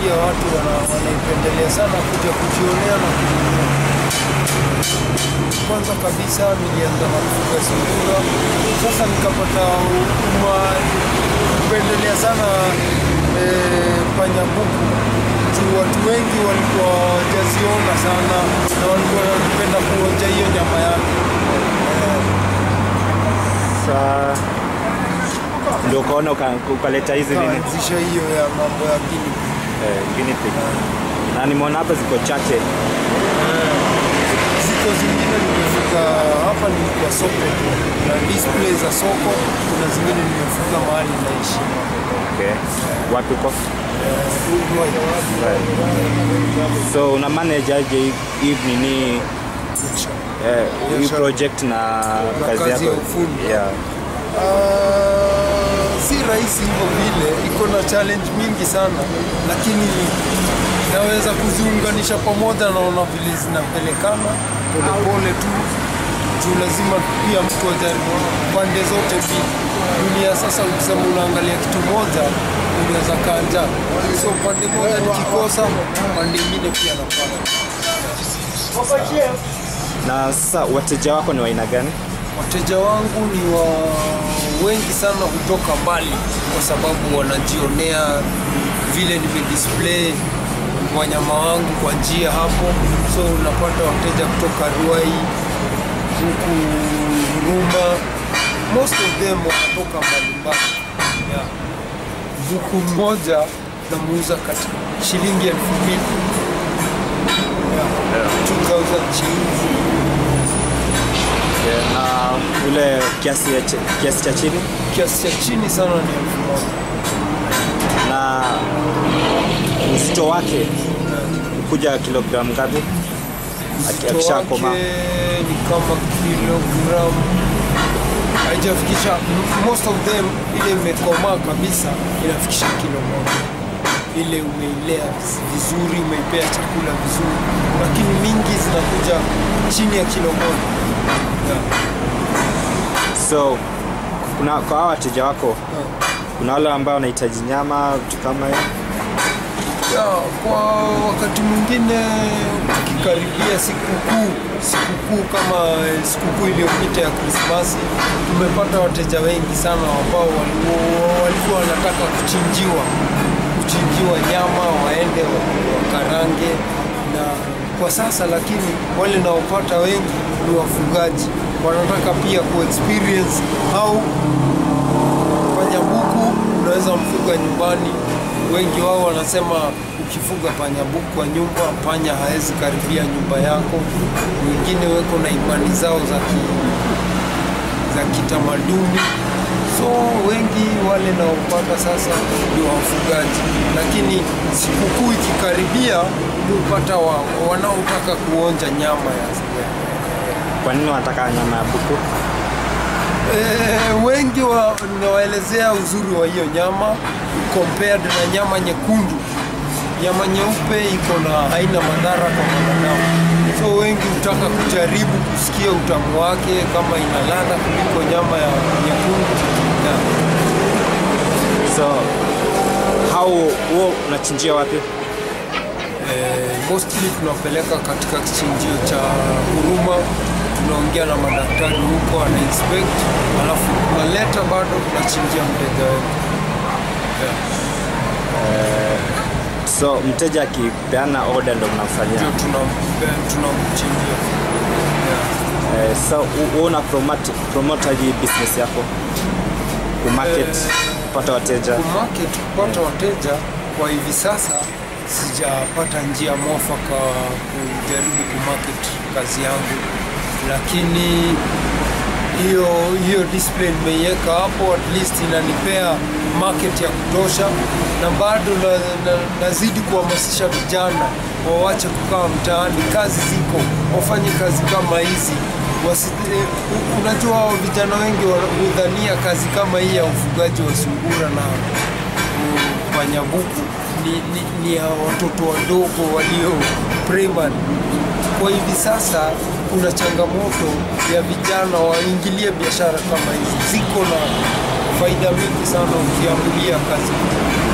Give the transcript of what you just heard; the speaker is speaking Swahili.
pia watu wana- wanaipendelea sana kuja kujionea na kununua. Kwanza kabisa nilianza na kufuga sungura, sasa nikapata uma- kupendelea sana eh, panyabuku juu watu wengi walikuwa wajaziona sana na walikuwa wanapenda kuonja hiyo nyama yake. Sa ndio ukaona uka- ukaleta hizi nini Kaanzisha hiyo ya mambo ya guinea pig. eh, guinea pig. Na nimeona hapa ziko chache. Ziko zingine nimefuga hapa, nilikuwa soko na display za soko. Kuna zingine nimefuga mahali naishi Okay. Wapi uko? Uruguay. So una manage aje hii- hii nini eh, hii Biashara. project na Na kazi kazi yako? ya ufundi. Yeah. Ah, si rahisi hivyo vile, iko na challenge mingi sana, lakini naweza kuziunganisha pamoja, naona vile zinapelekana polepole tu juu lazima pia mtu ajaribu pande zote mbili. Dunia sasa, ukisema unaangalia kitu moja unaweza kaa njaa, so pande moja nikikosa, pande ingine pia napata. Na sasa wateja wako ni wa aina gani? Wateja wangu ni wa wengi sana kutoka mbali, kwa sababu wanajionea vile nimedisplay wanyama wangu kwa njia hapo, so unapata wateja kutoka Ruai huku Huruma, most of them wanatoka mbalimbali yeah. Buku mmoja namuuza katika shilingi elfu mbili yeah. 2000 shilingi Yeah. Na ule kiasi ya ch- kiasi cha chini kiasi cha chini sana ni elfu moja na uzito wake kuja kilogramu ngapi? Aki- Uzito Akishakoma wake ni kama kilogramu haijafikisha most of them ile imekomaa kabisa inafikisha kilo moja ile umeilea vizuri umeipea chakula vizuri lakini mingi zinakuja chini ya kilo moja yeah. so kuna kwa hawa wateja wako kuna wale ambao wanahitaji nyama vitu kama hiyo Ya, kwa wakati mwingine tukikaribia sikukuu sikukuu kama eh, sikukuu iliyopita ya Krismasi, tumepata wateja wengi sana ambao walikuwa walikuwa wanataka kuchinjiwa kuchinjiwa nyama waende wa- wakarange, na kwa sasa lakini wale naopata wengi ni wafugaji wanataka pia kuexperience au panyabuku unaweza mfuga nyumbani. Wengi wao wanasema ukifuga panyabuku kwa nyumba, panya hawezi karibia nyumba yako. Wengine weko na imani zao za ki, za kitamaduni, so wengi wale naopata sasa ni wafugaji, lakini sikukuu ikikaribia hupata wa, wanaotaka kuonja nyama ya kwa nini wanataka nyama ya buku Eh, wengi wa, nawaelezea uzuri wa hiyo nyama compared na nyama nyekundu. Nyama nyeupe iko na haina madhara kwa mwanadamu, so wengi hutaka kujaribu kusikia utamu wake kama ina ladha kuliko nyama ya nyekundu yeah. so hao huo unachinjia wapi Eh, mostly tunapeleka katika kichinjio cha Huruma, tunaongea na madaktari huko, ana inspect, alafu tunaleta bado tunachinjia mteja wetu yeah. so mteja akipeana order ndo mnamfanyia ndio tunam- tunamchinjia yeah. eh, so u- u- una promote, promote aje hii business yako kumarket kupata wateja Kumarket kupata wateja kwa hivi sasa sijapata njia mwafaka kujaribu kumarket kazi yangu, lakini hiyo hiyo display nimeiweka hapo, at least inanipea market ya kutosha, na bado na, na, nazidi kuhamasisha vijana wawache kukaa mtaani, kazi ziko, wafanye kazi kama hizi Wasi, eh, u- unajua hao vijana wengi wa- hudhania kazi kama hii ya ufugaji wa sungura na panyabuku ni, ni, ni ya watoto wadogo walio primary. Kwa hivi sasa kuna changamoto ya vijana waingilie biashara kama hizi, ziko na faida mingi sana ukiamulia kazi